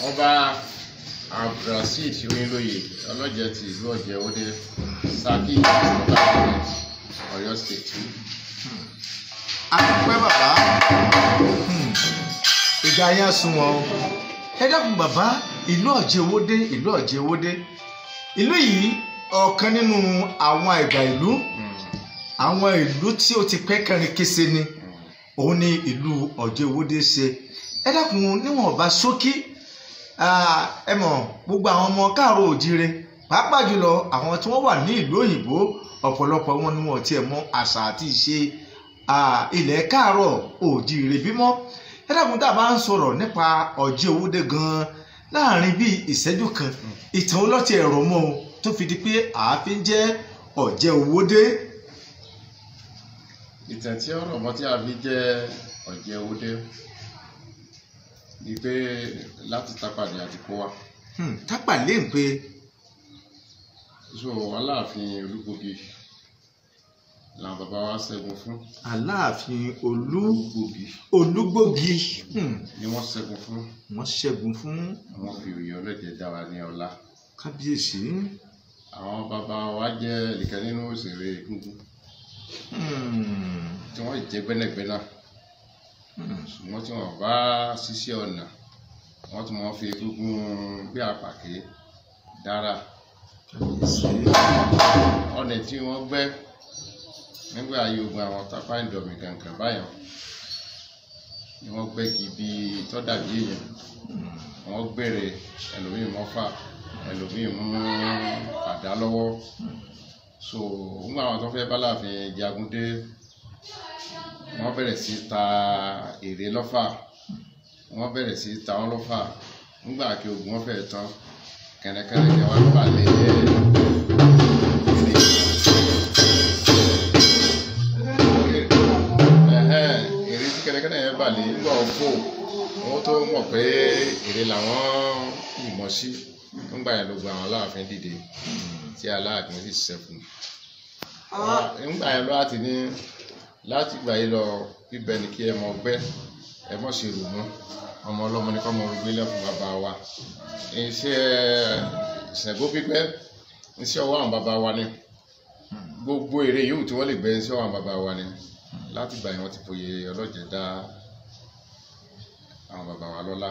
ọba abdulrasheed oyinlóye ọlọ́jẹ̀ ti ìlú ọ̀jẹ̀ òde saki local government ọ̀yọ́ state. adúpẹ́ bàbá Hmm. ìgbà yẹn sún wọn o ẹ dákun bàbá ìlú ọ̀jẹ̀wọ́dé ìlú ọ̀jẹ̀wọ́dé ìlú yìí ọ̀kan nínú àwọn àgbà ìlú àwọn ìlú tí ó ti pẹ́ kẹrin kése ni òun ni ìlú ọ̀jẹ̀wọ́dé ṣe ẹ dákun níwọ̀n ọba ṣókí ah, ẹ mọ̀ gbogbo àwọn ọmọ káàró òjire pàápàá jùlọ àwọn tí wọ́n wà ní ìlú òyìnbó ọ̀pọ̀lọpọ̀ wọn ni wọn tiẹ̀ mọ àṣà àti ìṣe ah, ilẹ̀ káàrọ̀ òjire bímọ ẹ dákun tá a bá ń sọ̀rọ̀ nípa ọ̀jẹ̀wọ́dé gan-an láàrin bíi ìṣẹ́jú kan ìtàn ọlọ́tì ẹ̀rọ mọ́ o tó fi di pé àáfin jẹ́ ọ̀jẹ̀wọ́dé. ìtàn tí ọ̀rọ̀ mọ́ tí a fi jẹ́ ọ̀jẹ̀ òde ni pé láti tápàdé àti kó wa Hmm, tápà lè ń pe so aláàfin olúgbògi làwọn bàbá wa ṣẹ́gun fún aláàfin olú olúgbògi olúgbògi hmm, ni wọ́n ṣẹ́gun fún wọ́n ṣẹ́gun fún wọ́n fi òye ọlọ́jẹ̀ dá wa ní ọlá kábíyèsí. àwọn bàbá wa jẹ́ ẹnìkan nínú òṣèré egungun Hmm, tí wọ́n jẹ́ gbẹ́nàgbẹ́nà hmm, ṣùgbọ́n tí wọ́n bá ṣiṣẹ́ ọ̀nà wọ́n tún máa fi egungun gbé àpàké dára kábíyèsí. ọ̀nà tí wọ́n gbẹ́ nígbà ayé ogun àwọn tápá ìdọ̀mì kankan báyọ̀ ni wọ́n gbẹ́ kí ibi tọ́dàbí èèyàn wọ́n gbèrè ẹlòmíì mọ́fà ẹlòmíì mú àdá lọ́wọ́ so nígbà àwọn tó fẹ́ bá láàfin jagun dé wọ́n bẹ̀rẹ̀ sí ta èrè lọ́fà wọ́n bẹ̀rẹ̀ sí ta wọ́n lọ́fà nígbà kí ogun wọn fẹ́ tán kẹ̀nẹ́kẹ́nẹ́ kẹ́ wọ́n balẹ̀ èrè ẹ̀hẹ́n, èrè tí kẹ́nẹ́kẹ́nẹ́ yẹn balẹ̀ nígbà wọn fò wọ́n tó mọ̀ pé èrè làwọn yìnbọn sí nígbà yẹn ló gba àwọn aláàfin dìde tí aláàfin sì ṣẹ́kù nígbà yẹn ló láti ní láti gbà yìí lọ bíbẹ ni kí ẹ mọ gbẹ ẹ mọ sí rò mọ ọmọ ọlọmọ ní kọ́ mọ gbé lẹ́fún bàbá wa iṣẹ́ ìṣẹ̀gbó pípẹ́ iṣẹ́ ọwọ́ àwọn bàbá wa ni gbogbo èrè yòówù tí wọ́n lè gbẹ iṣẹ́ ọwọ́ àwọn bàbá wa ni láti gbà yẹn wọ́n ti fòye ọlọ́jẹ̀ dá àwọn bàbá wa lọ́lá.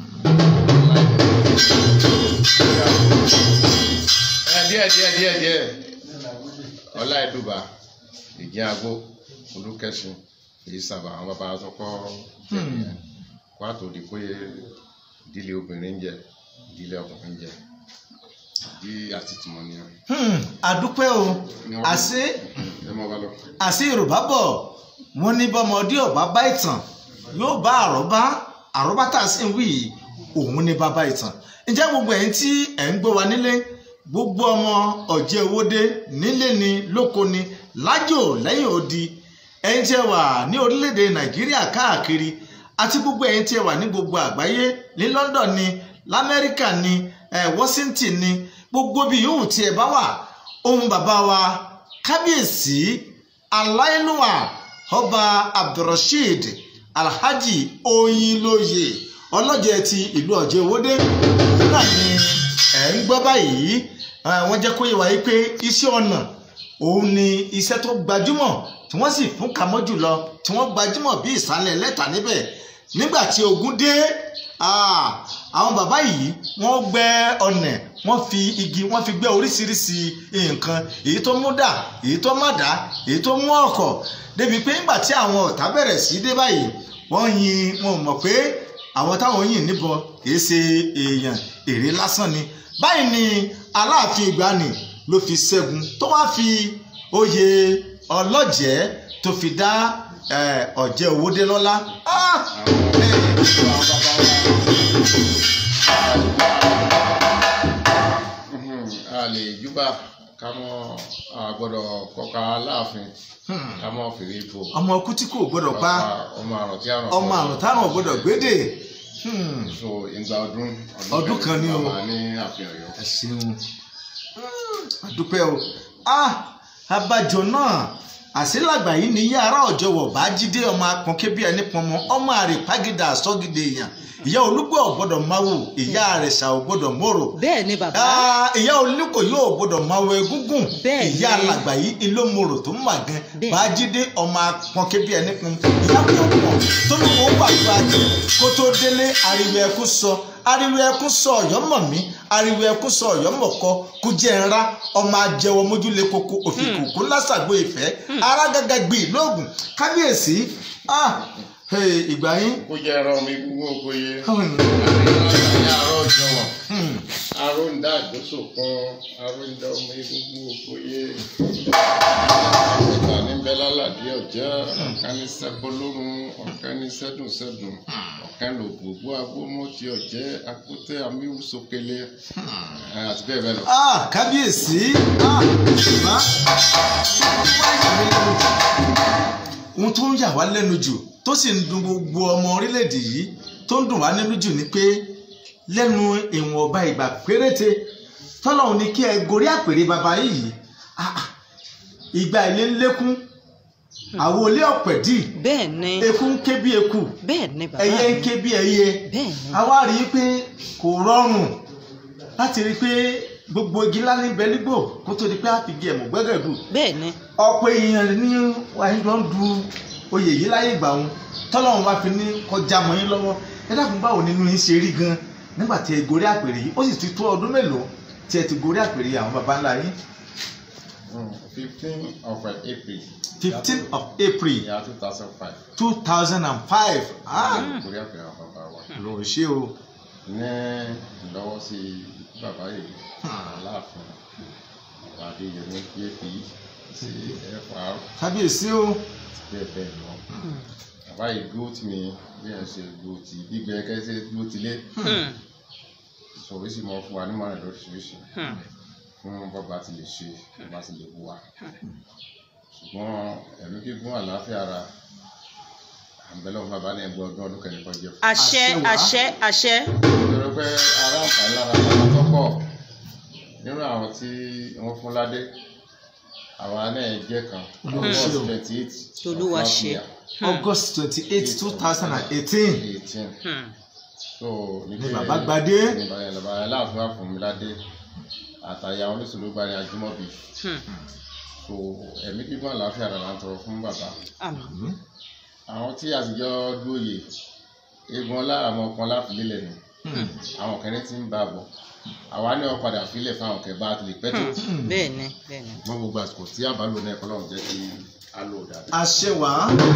ẹ díẹ̀ díẹ̀ díẹ̀ díẹ̀ ọlá ẹdùbà ìjẹ agbó olùkẹsìn èyí sábà àwọn bàbá àtọkọ kó àtòdì pé ìdílé obìnrin ń jẹ ìdílé ọkùnrin ń jẹ bí àti tìmọ̀ nìyẹn. Hmm, àdúpẹ́ o àṣé ẹ mọ bá lọ. àṣé yorùbá bọ̀ wọ́n ní bọ́mọdé ọ̀bá bá ìtàn yóò bá àrọ́bá àrọ́bá tá a sì ń wí yìí òun ní bàbá ìtàn ǹjẹ́ gbogbo ẹ̀yin tí ẹ̀ ń gbọ́ wa nílé gbogbo ọmọ ọ̀jẹ̀ owóde nílé ni lóko ni lájò lẹ́yìn odi ẹ̀yin tí ẹ wà ní orílẹ̀-èdè nàìjíríà káàkiri àti gbogbo ẹ̀yin tí ẹ wà ní gbogbo àgbáyé ní london ni lamẹ́ríkà ni eh, washington ni gbogbo bí yòówù tí ẹ bá wà ohun bàbá wa kábíyèsí aláìlúwà ọba abdulrasheed alhaji oyinlóye ọlọ́jẹ̀ ti ìlú ọ̀jẹ̀ owódé náà ni ẹ̀ ń gbọ́ báyìí eh, wọ́n jẹ́ kó yé wa yìí pé iṣẹ́ ọnà òun ni iṣẹ́ tó gbajúmọ̀ tí wọ́n sì fún kamọ́ jùlọ tí wọ́n gbajúmọ̀ bí ìsàlẹ̀ lẹ́tà níbẹ̀ nígbà tí ogun dé ah, àwọn bàbá yìí wọ́n gbẹ́ ọ̀nà wọ́n fi igi wọ́n fi gbẹ́ oríṣiríṣi nǹkan èyí tó mú dà èyí tó má dà èyí tó mú ọ̀kọ̀ débi pé nígbà tí àwọn ọ̀tá bẹ̀rẹ̀ sí dé báyìí wọ́n yin wọn mọ̀ pé àwọn táwọn yìn níbọn kì í ṣe èèyàn èrè lásán ni báyìí ni aláàfin ìgbàanì ló fi ṣẹ́gun tó wá fi oyè ọlọ́jẹ̀ tó fi dá eh, ọ̀jẹ̀ òwòdé lọ́lá. Ah! a lè júbà ká mọ àgbọ́dọ̀ kọka aláàfin Hmm. ká mọ fèrè ipò ọmọ ọkú tí kò gbọdọ̀ pa ọmọ àrùn tí àrùn ọmọ àrùn táwọn ò gbọdọ̀ gbédè. Hmm. so ìgbà ọdún Ọdún kan ni o. bàbá ní àfihàn Ọ̀yọ́. ẹ ṣeun àdúpẹ́ o ah abájọ náà àṣìlágbà yìí ni yàrá ọ̀jọ̀wọ̀ bá jíde ọmọ akànkè bí ẹni pọnmọ ọmọ àrèpágídà àsọgídé èèyàn ìyá olúgbò ọ̀gbọ́dọ̀ máwò ìyá àrẹ̀sà ọ̀gbọ́dọ̀ mòrò bẹ́ẹ̀ ni bàbá Ah, ìyá olùkọ́ yóò gbọ́dọ̀ máa wọ egúngún Bẹ́ẹ̀ ni. ìyá alàgbà yìí ìlómorò tó ń mà gan Bẹ́ẹ̀. bájídé ọmọ apọnkẹ bíi ẹni kun ìyá pọ̀pọ̀ tó ní kó gbàgbà jẹ kó tó délé ariwo ẹkú sọ ariwo ẹkú sọ ọ̀yọ́ mọ̀ mí ariwo ẹkú sọ ọ̀yọ́ mọ̀ kọ kú jẹ́ ńlá ọmọ ajẹwọ mójúlé koko òfìkù kó lásàgbó ìfẹ́ ara gàgà gbì lóògùn kábíyèsí ah, hey, ìgbà yín kó jẹ́ ẹran mi gbogbo oko yé hmm, àríyá àárọ̀ jọ̀wọ̀ hmm, aró ń dá àgbóso kan aró ń dá ọmọ egungun oko yé ọ̀tá ní bẹ́lálàdí ọ̀jẹ́ ọ̀kan ní sẹ́bọ́lórun ọ̀kan ní sẹ́dùnsẹ́dùn ọ̀kan lò gbogbo agbómọ̀tì ọ̀jẹ́ akótẹ́ amíwúsókèlè àti bẹ́ẹ̀ bẹ́ẹ̀ lọ. ah kábíyèsí ah ṣùgbọ́n ohun tó ń yà wá lẹ́nu jù tó sì ń dùn gbogbo ọmọ orílẹ̀-èdè yìí tó ń dùn wá nínú jù ni pé lẹ́nu ìwọ̀nba ìgbà péréte tọ́lọ́hún ni kí ẹ gorí àpèrè bàbá yìí ah, ah, ìgbà ilé ń lékún àwọn olé ọ̀pẹ̀dì bẹ́ẹ̀ ni eku ń ké bí eku bẹ́ẹ̀ ni bàbá ẹyẹ ń mi ké bí ẹyẹ bẹ́ẹ̀ ni a wá rí i pé kò rọrùn láti rí i pé gbogbo igi ńlá níbẹ̀ nígbò kó tó di pé a fi gé ẹ̀mú gbẹ́gẹ̀dù bẹ́ẹ̀ ni ọ̀pọ̀ èèyàn ní wàá ń du oyè yìí láyé ìgbà wọn tọ́lọ́run bá fi ní kọjá mọ́ yín lọ́wọ́ ẹ dákun báwo nínú yín ṣe rí gan nígbà tí ẹ gorí àpèrè yìí ó sì ti tó ọdún mélòó tí ẹ ti gorí àpèrè àwọn baba ńlá yín fifteen of april fifteen of april year two thousand five two thousand and five orí àpẹẹrẹ àwọn bàbá wa lòun ṣe o ní ìlọ́wọ́sí bàbá yìí aláàfin bàbá adéyẹmí jp sí fr kábíyèsí o bẹ́ẹ̀ bẹ́ẹ̀ lọ bàbá yìí dúró tì mí bí ẹ̀ ń ṣe dúró tì gbígbẹ kẹ́sẹ́ dúró tì lé Hmm, sọ̀rọ̀ sì mọ fún wa nímọ̀ràn lóríṣiríṣi hmm, fún bàbá ti lè ṣe bàbá ti lè wù wá ṣùgbọ́n ẹ̀mí gígùn àlàáfíà ara àbẹ̀lẹ̀ ọ̀hún bàbá ní ẹgbẹ́ ọdún ọdún kẹ́ni kan jẹ́ fún àṣẹ Àṣẹ wá. àṣẹ àṣẹ nítorí pé ará àǹfààní lára bàbá tó pọ̀ nínú àwọn tí wọ́n fún ládé àwa náà jẹ́ kan Olúwa ṣe o. twenty eight Olúwa ṣe. august twenty eight two thousand and eighteen eighteen Hmm, so ni bàbá gbadé ní bàbá aláàfin wà fún mi ládé àtàyà oníṣòwò gba ní ajímọ̀bí hmm, so ẹ̀mí gígùn àlàáfíà rẹ̀ là ń tọrọ fún bàbá àmín. àwọn tí àtijọ́ lóye egun ọlá àwọn ọkàn láfilélẹ̀ nù àwọn kẹrin ti ń bá a bọ̀ àwa ní wọn padà filẹ̀ fáwọn kẹ bá a ti lè pẹ́ tó bẹ́ẹ̀ ni bẹ́ẹ̀ ni wọn gbogbo àsìkò tí àbálò náà kọ́ lọ́run jẹ́ kí a lò dáadáa. àṣẹ wá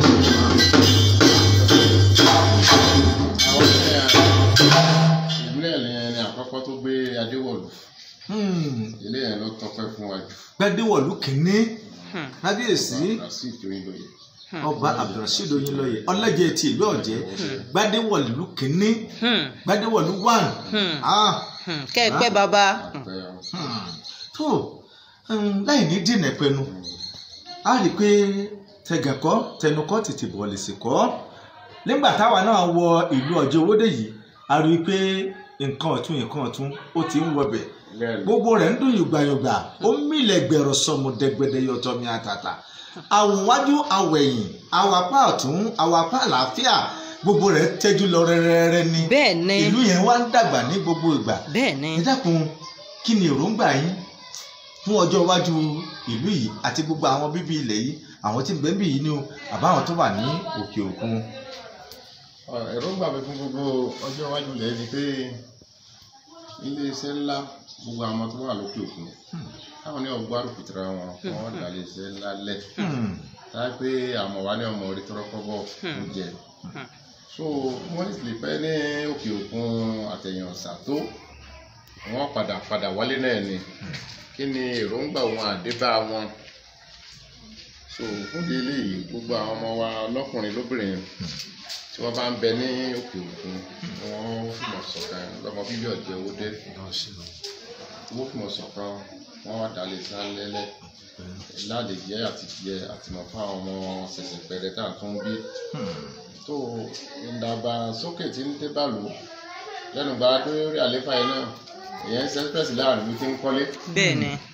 àwọn ìpínlẹ̀ ìpínlẹ̀ yẹn ni àkọ́kọ́ tó gbé adéwọ̀lù ilé yẹn ló tọpẹ́ fún wa jù gbadéwọlú kìíní Hmm, kábíyèsí sí ìtòyìn lóye ọba abdulrasheed oyinlọyẹ ọlẹjẹ ti ìlú ọjẹ gbadéwọlú kìíní hmm, gbadéwọlú one hmm, ah hmm. kẹ́ ẹ pẹ́ bàbá àpẹ hmm. tó um, láì ní dènà pẹnu a rí i pé tẹgẹkọ tẹnukọ tètè bọ̀ lè sèkọ nígbà táwa náà wọ ìlú ọjọ owóde yìí a rí i pé nǹkan ọ̀tún nǹkan ọ̀tún ó ti ń wọbẹ̀ lẹ́nu gbogbo rẹ̀ ń dùn yùgbàyùgbà ó mílẹ̀ gbẹ̀rọ sọmọ dẹgbẹdẹ yọtọ mi àtàtà àwòwájú àwẹ̀yìn àwàpá ọ̀tún àwàpá àlàáfíà gbogbo rẹ̀ tẹ́jú lọ rẹ́rẹ́rẹ́ ni bẹ́ẹ̀ ni ìlú yẹn wá ń dàgbà ní gbogbo ìgbà bẹ́ẹ̀ ni ẹ dákun kí ni èròǹgbà yín fún ọjọ́ iwájú ìlú yìí àti gbogbo àwọn bíbí ilẹ̀ yìí àwọn tí ń bẹ níbí yìí ni o àbáwọn tó wà ní òkè òkun. èròǹgbà mi fún gbogbo ọjọ́ iwájú ilẹ̀ ni pé iléeṣẹ́ ńlá gbogbo àwọn tó wà lókè òkun táwọn ní ọgbà rúpìtìrà wọn wọn dà iléeṣẹ́ ńlá lẹ̀ Hmm. táyà pé àmọ̀ wa ní ọmọ orí tọrọkọ́bọ̀ ń jẹ so wọ́n sì lè pẹ́ ní òkè òkun àtẹ̀yìn ọ̀sà tó wọ́n padà padà wálé náà ni kí ni èròǹgbà wọn àdébá wọn so fún délé yìí gbogbo àwọn ọmọ wa lọ́kùnrin lóbìnrin tí wọ́n bá ń bẹ ní òkè òkun wọ́n fìmọ̀ ṣọ̀kan lọ́mọ bíbí ọ̀jẹ̀ owó dé wọ́n fìmọ̀ ṣọ̀kan wọ́n wá dalẹ̀ sálẹ́lẹ̀ láàlè jẹ́ àti jẹ àtìmọ̀ fún àwọn ọmọ ṣẹ̀ṣẹ̀ pẹ̀rẹ̀ tá à ń tún bí tó ìdàgbàsókè tí ń dé bàlù lẹ́nu gba lórí àléfà yìí náà èyàn ń sẹ́sipẹ́sì láàrin mi ti ń kọ́lé bẹ́ẹ̀ ni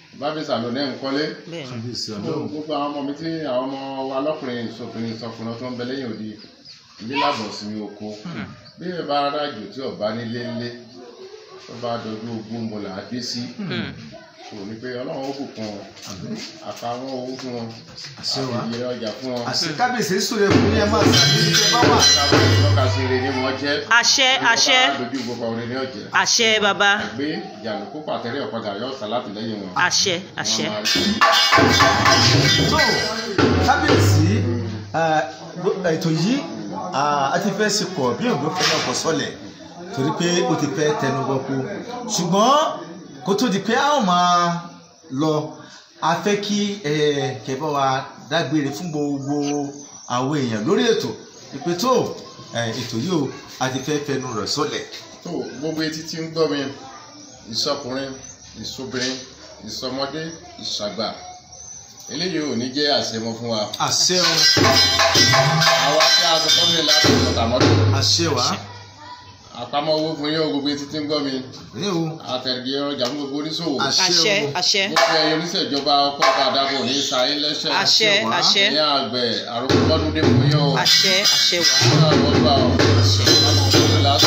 bábí sàlónẹ́ nkọ́lé bẹ́ẹ̀ ni kábíyèsí ọlọ́run gbogbo àwọn ọmọ mi tí àwọn ọmọ wa lọ́kùnrin ìṣòkùnrin ìṣọkùnrin tó ń bẹ lẹ́yìn òdi ilé lábọ̀ sí mi oko bí ẹ bá rájò tí ọba nílé ńlé tó bá dojú ogún mo là á dé sí Hmm. kò ní pé ọlọ́run ó bùkún wọn àtàwọn owó fún wọn àṣẹ wa àti ìyẹrẹ ọjà fún wọn àṣẹ kábíyèsí súre fún yẹn máa ṣàbí tẹ bá wà. káwọn ìtọ́ka sí ire ni wọ́n jẹ́ àṣẹ àṣẹ Bí wọ́n bá dojú gbogbo ọ̀rẹ́ ní ọ̀jẹ̀ àṣẹ baba àgbé ìjànùkú pàtẹ́rẹ́ ọ̀padà yọ ọ̀sán láti lẹ́yìn wọn. àṣẹ àṣẹ Wọ́n máa rí tó kábíyèsí eh, gbó- ètò yìí ah, a ti fẹ́ ṣe kọ̀ bí òǹgbò fẹ́ náà kọ sọ́lẹ̀ torí pé ó ti fẹ́ tẹnu gbọ́kú ṣùgbọ́n kó tó di pé a ó máa lọ a fẹ́ kí eh, kẹ́bọ́ wa dágbére fún gbogbo àwọn èèyàn lórí ètò ìpè tó eh, ètò yìí o a ti fẹ́ fẹnu rẹ̀ sọ́lẹ̀. tó gbogbo etí tí ń gbọ́ mi ìsọkùnrin ìsobìnrin ìsọmọdé ìṣàgbà eléyìí ò ní jẹ́ àṣemọ fún wa àṣẹ o àwa tí a sọ fọ́nmi láti ọ̀tà mọ́tò àṣẹ wa àpamọ́ owó fún yín o gbogbo etí tí ń gbọ́ mi ní o àtẹ̀gẹ́ ọjà fún gbogbo oníṣòwò àṣẹ àṣẹ gbogbo ẹyẹ oníṣèjọba ọkọ̀ àdàbò ní sáyé lẹ́sẹ̀ àṣẹ àṣẹ ní àgbẹ̀ àròkọ mọ́dún dé fún yín o àṣẹ àṣẹ wà ní àwọn ọgbà ọ̀ àṣẹ láti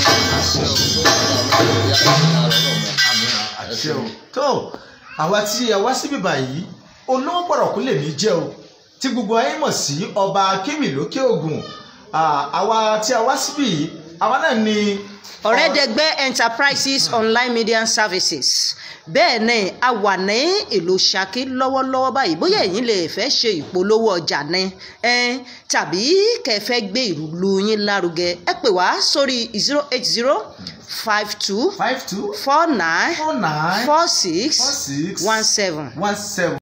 àṣẹ o tó àwa tí a wá síbí báyìí olówó pọ̀rọ̀kú lèmi jẹ́ o tí gbogbo ayé mọ̀ sí ọba akéwì lókè ògùn Ah, àwa tí a wá síbí yìí àwa náà ni ọ̀rẹ́dẹ̀gbẹ́ enterprises online media services bẹ́ẹ̀ ni a wà ní ìlú Ṣakí lọ́wọ́lọ́wọ́ báyìí bóyá ẹ̀yin lè fẹ́ ṣe ìpolówó ọjà ni ẹn, tàbí kẹ́ fẹ́ gbé ìlú yín lárugẹ ẹ pè wá sórí zero eight zero five two five two four nine four nine four six four six one seven. one seven.